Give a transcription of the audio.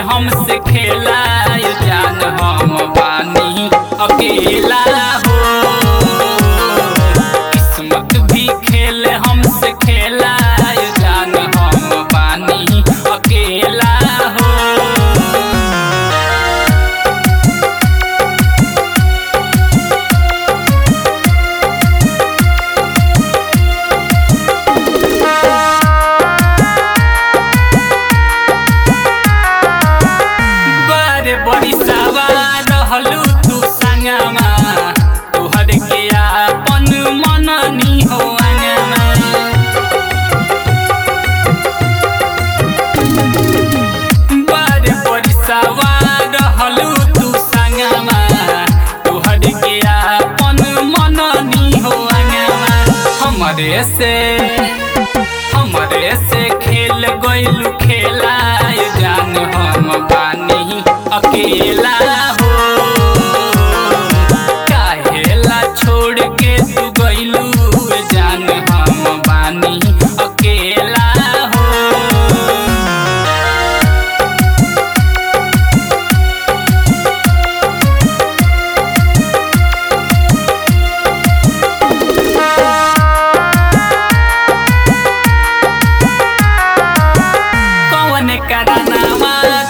हमसे खेला ये जान हम बानी अकेला हो किस्मत भी खेल हमसे खेला ये जान हम बानी अकेला हो बड़े बड़ी सवार रहलू तू संगमा तोहर के आपन मननी हो अंगमा बड़े बड़ी सवार रहलू तू संगमा तोहर के आपन मननी हो अंगमा हमरे से हमरे से खेल गइलू खेला ये जान हम बानी अकेला हो काहेला छोड़ के तू गइलू ये जान हम बानी अकेला हो कौन करानावा